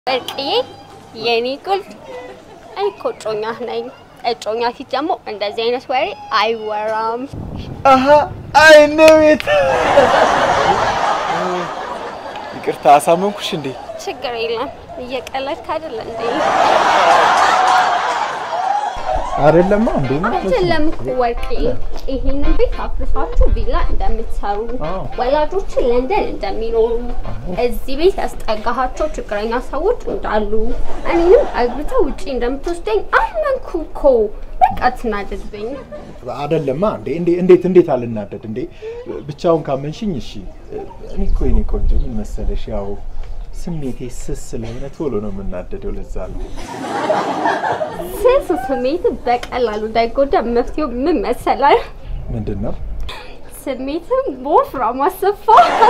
ወርቅዬ የኔ ቁልፍ፣ እኔ እኮ እጮኛ ነኝ። እጮኛ ፊት ደግሞ እንደዚህ አይነት ወሬ አይወራም። አሀ አይነ ቤት ይቅርታ አሳመንኩሽ እንዴ? ችግር የለም እየቀለድክ አይደለ እንዴ? አይደለማ እንዴ አይደለም እኮ ወርቅዬ፣ ይሄንን ቤት አፍርሳችሁ ቪላ እንደምትሰሩ አዎ። ወላጆች ለንደን እንደሚኖሩ እዚህ ቤት ያስጠጋሃቸው ችግረኛ ሰዎች እንዳሉ እኔንም አግብተህ ውጪ እንደምትወስደኝ አመንኩ እኮ። በቃ ትናደድብኝ። አይደለማ እንዴ እንዴ እንዴት እንዴት አልናደድ እንዴ? ብቻውን ካመንሽኝ እሺ። እኔ እኮ የኔ ቆንጆ ምን መሰለሽ፣ ያው ስሜቴ ስስ ስለሆነ ቶሎ ነው የምናደደው። ለዛ ነው ስስ ስሜት በቀላሉ እንዳይጎዳ መፍትሄው ምን መሰላል? ምንድን ነው ስሜትም በወፍራም አሰፋ።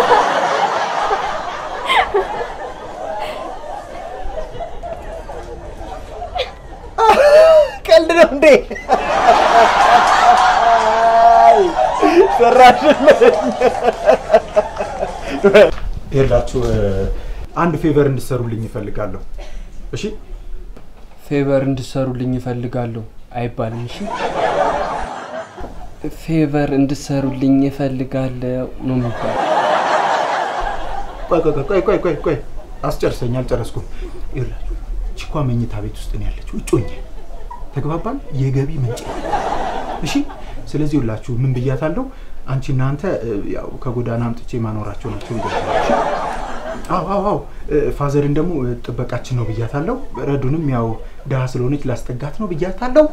ቀልድ ነው እንዴ? ሰራሽልኝ። ይኸውላችሁ አንድ ፌቨር እንድሰሩልኝ ይፈልጋለሁ። እሺ ፌቨር እንድሰሩልኝ እፈልጋለሁ አይባልም። እሺ ፌቨር እንድሰሩልኝ እፈልጋለሁ ነው የሚባለው። ቆይ ቆይ ቆይ ቆይ ቆይ ቆይ አስጨርሰኝ፣ አልጨረስኩም። ይኸውላችሁ ቺኳ መኝታ ቤት ውስጥ ነው ያለችው፣ እጮኛ ተግባባን፣ የገቢ ምንጭ እሺ። ስለዚህ ሁላችሁ ምን ብያታለሁ? አንቺ እናንተ ያው ከጎዳና አምጥቼ ማኖራቸው ናቸው ብያታለሁ። እሺ? አዎ አዎ አዎ። ፋዘርን ደግሞ ጥበቃችን ነው ብያታለሁ። ረዱንም ያው ድሀ ስለሆነች ላስጠጋት ነው ብያታለሁ።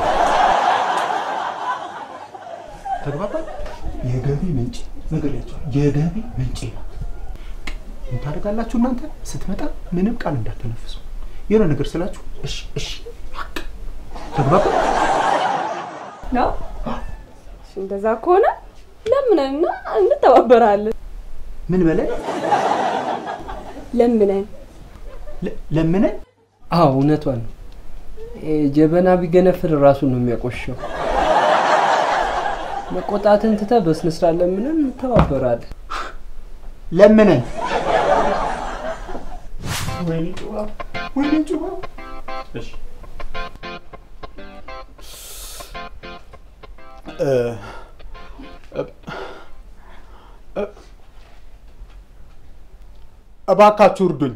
ተግባባን። የገቢ ምንጭ ነገርያቸው የገቢ ምንጭ ነው። ምን ታደርጋላችሁ እናንተ? ስትመጣ ምንም ቃል እንዳትነፍሱ። የሆነ ነገር ስላችሁ እሺ እሺ በቃ ተግባባን። ነው እሺ፣ እንደዛ ከሆነ ለምነንና እንተባበራለን። ምን በለን ለምነን ለ- ለምነን አዎ እውነቷን ነው። ይሄ ጀበና ቢገነፍል ራሱን ነው የሚያቆሸው። መቆጣትን ትተህ በስነ ስርዓት ለምነን እንተባበራለን። ለምነን ወይኔ ጩባ ወይኔ ጩባ እሺ እ እ- እ- እባካችሁ እርዱኝ።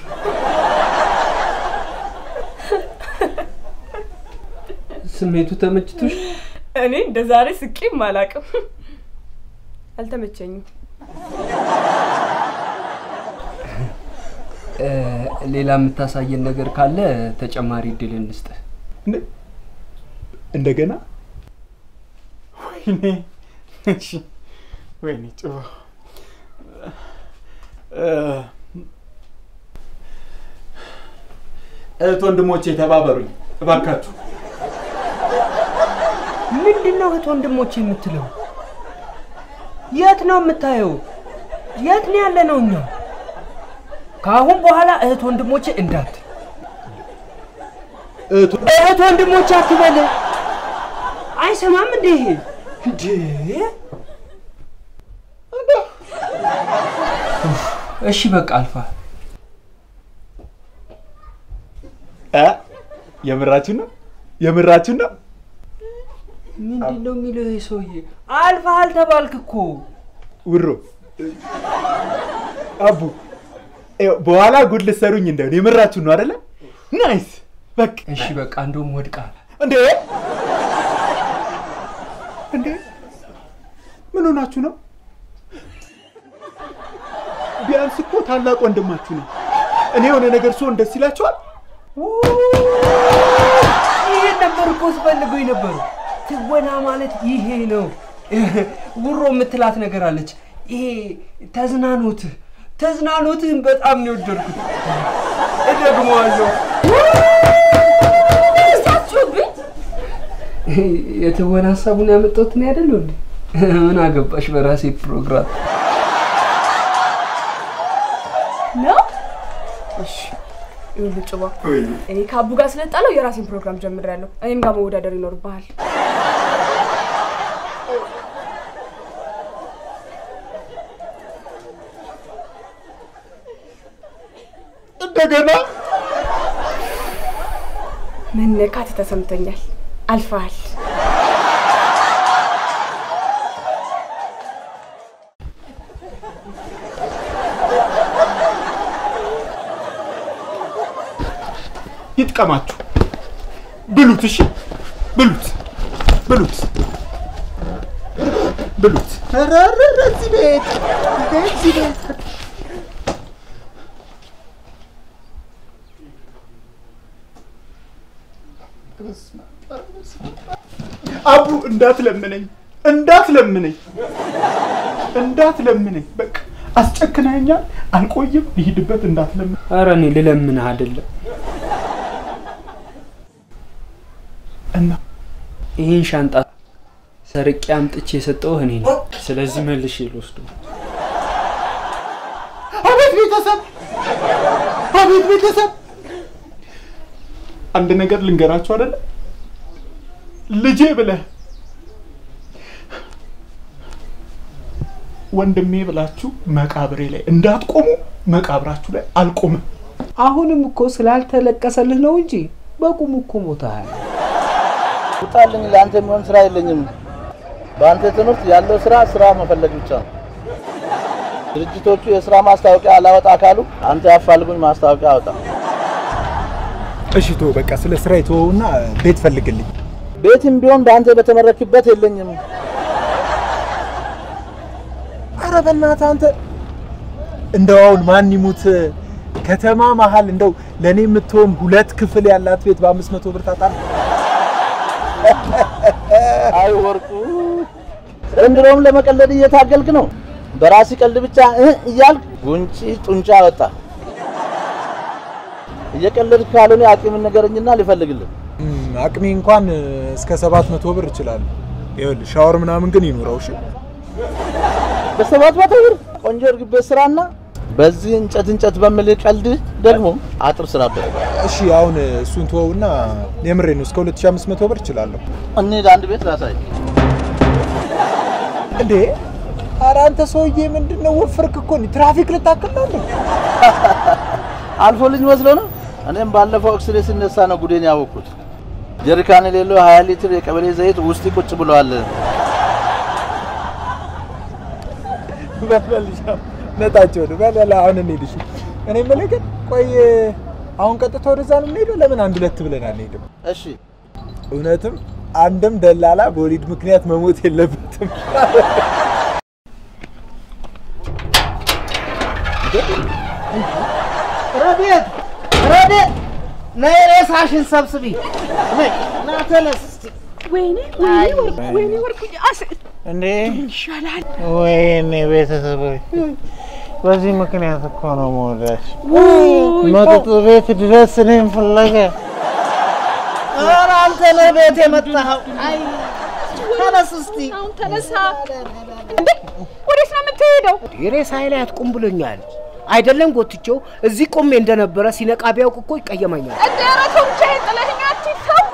ስሜቱ ተመችቶሽ? እኔ እንደ ዛሬ ስቄም አላውቅም። አልተመቸኝም። እ፣ ሌላ የምታሳየን ነገር ካለ ተጨማሪ እድል እንስጥህ። እንደ- እንደገና ወይኔ እሺ ወይኔ ጩባ እ፣ እህት ወንድሞቼ ተባበሩኝ እባካችሁ። ምንድን ነው እህት ወንድሞች የምትለው? የት ነው የምታየው? የት ነው ያለ ነው? እኛ ከአሁን በኋላ እህት ወንድሞቼ እንዳት እህት እህት ወንድሞቼ አትበል። አይሰማም እንዴ ይሄ እንዴ? እሺ በቃ አልፋ እ የምራችሁ ነው የምራችሁ ነው። ምንድን ነው የሚለው ይሄ ሰውዬ? አልፋሃል ተባልክ እኮ። ውሮ አቡ ይኸው በኋላ ጉድ ልትሰሩኝ እንደሆነ የምራችሁ ነው አይደለ? ናይስ በቃ እሺ በቃ እንደውም ወድቃል። እንዴ እንዴ ምን ሆናችሁ ነው? ቢያንስ እኮ ታላቅ ወንድማችሁ ነው። እኔ የሆነ ነገር ሲሆን ደስ ይላችኋል? ይሄን ነበር እኮ ስፈልገው የነበሩ። ትወና ማለት ይሄ ነው። ውሮ የምትላት ነገር አለች። ይሄ ተዝናኖትህ ተዝናኖትህን በጣም ነው የወደድኩት። እደግመዋለሁ። ሳችሁብኝ የትወና ሀሳቡን ያመጣሁት እኔ አይደለሁ እንዴ? ምን አገባሽ በራሴ ፕሮግራም። ነው። እሺ ይኸውልህ ጭባ፣ እኔ ከአቡ ጋር ስለጣለው የራሴን ፕሮግራም ጀምሬያለሁ። እኔም ጋር መወዳደር ይኖርብሃል። እንደገና መነካት ተሰምቶኛል። አልፈሃል። ይጥቀማችሁ። ብሉት፣ እሺ ብሉት፣ ብሉት፣ ብሉት። ኧረ ኧረ ኧረ እዚህ ቤት እዚህ ቤት አቡ እንዳትለምነኝ፣ እንዳትለምነኝ፣ እንዳትለምነኝ። በቃ አስጨክናኛል። አልቆይም፣ ልሂድበት። እንዳትለምን ኧረ እኔ ልለምንህ አይደለም እና ይህን ሻንጣ ሰርቄ አምጥቼ የሰጠሁህ እኔ ነኝ። ስለዚህ መልሼ ልወስደው። አቤት ቤተሰብ፣ አቤት ቤተሰብ። አንድ ነገር ልንገራችሁ አይደለ ልጄ ብለህ ወንድሜ ብላችሁ መቃብሬ ላይ እንዳትቆሙ፣ መቃብራችሁ ላይ አልቆምም። አሁንም እኮ ስላልተለቀሰልህ ነው እንጂ በቁሙ እኮ ሞተሃል። ውጣልኝ፣ ለአንተ የሚሆን ስራ የለኝም። በአንተ ትምህርት ያለው ስራ ስራ መፈለግ ብቻ ነው። ድርጅቶቹ የስራ ማስታወቂያ አላወጣ ካሉ አንተ ያፋልጉኝ ማስታወቂያ አወጣ። እሺ ተወው፣ በቃ ስለ ስራ የተወውና ቤት ፈልግልኝ። ቤትም ቢሆን በአንተ በተመረክበት የለኝም። አረ በእናትህ አንተ እንደው አሁን ማን ይሙት ከተማ መሀል እንደው ለእኔ የምትሆን ሁለት ክፍል ያላት ቤት በአምስት መቶ ብር ታጣለህ? አይ ወርቁ፣ ዘንድሮም ለመቀለድ እየታገልክ ነው። በራሲ ቀልድ ብቻ እህ እያልክ ጉንጪ ጡንቻ ወጣ። እየቀለድክ ካልሆነ አቅምን ንገረኝና ልፈልግልህ። እም፣ አቅሜ እንኳን እስከ ሰባት መቶ ብር እችላለሁ። ይኸውልህ ሻወር ምናምን ግን ይኑረው። እሺ በሰባት መቶ ብር ቆንጆ እርግብ ቤት ስራና በዚህ እንጨት እንጨት በምል ቀልድ ደግሞ አጥር ስራበት። እሺ አሁን እሱን ተወውና የምሬ ነው እስከ 2500 ብር እችላለሁ። እንሂድ አንድ ቤት ላሳይ። እንዴ ኧረ አንተ ሰውዬ ምንድን ነው ወፍርክ እኮ ነው። ትራፊክ ልታክል ነው እንዴ? አልፎልኝ መስሎ ነው። እኔም ባለፈው ኤክስሬ ሲነሳ ነው ጉዴን ያወቅኩት። ጀሪካን የሌለው 20 ሊትር የቀበሌ ዘይት ውስጥ ቁጭ ብለዋል። በልልሻ ነጣቸው ነው በለላ አሁን እንሂድ። እሺ እኔ የምልህ ግን ቆይ አሁን ቀጥታ ወደዛ ነው የምንሄደው? ለምን አንድ ሁለት ብለን አንሄድም? እሺ እውነትም አንድም ደላላ በወሊድ ምክንያት መሞት የለበትም። ረዴት ረዴት፣ ነይ ሬሳሽን ሰብስቢ። ነይ ና ተነስ እስቲ። ወይኔ ወይኔ ወርቁ ወይኔ ወርቁ አስ እንዴ ይሻላል። ወይኔ ቤተሰቦች፣ በዚህ ምክንያት እኮ ነው መውደሽ መጠጥ ቤት ድረስ እኔን ፍለገ። ኧረ አንተ ነህ ቤት የመጣኸው። አይ ተነስ እስቲ። አሁን ተነሳ። እንዴ ወዴት ነው የምትሄደው? የሬሳ ላይ አትቁም ብሎኛል አይደለም ጎትቼው እዚህ ቆሜ እንደነበረ ሲነቃ ቢያውቅ እኮ ይቀየመኛል። እንደ ኧረ ተው ብቻዬን ጥለኸኝ አትሂድ ተው።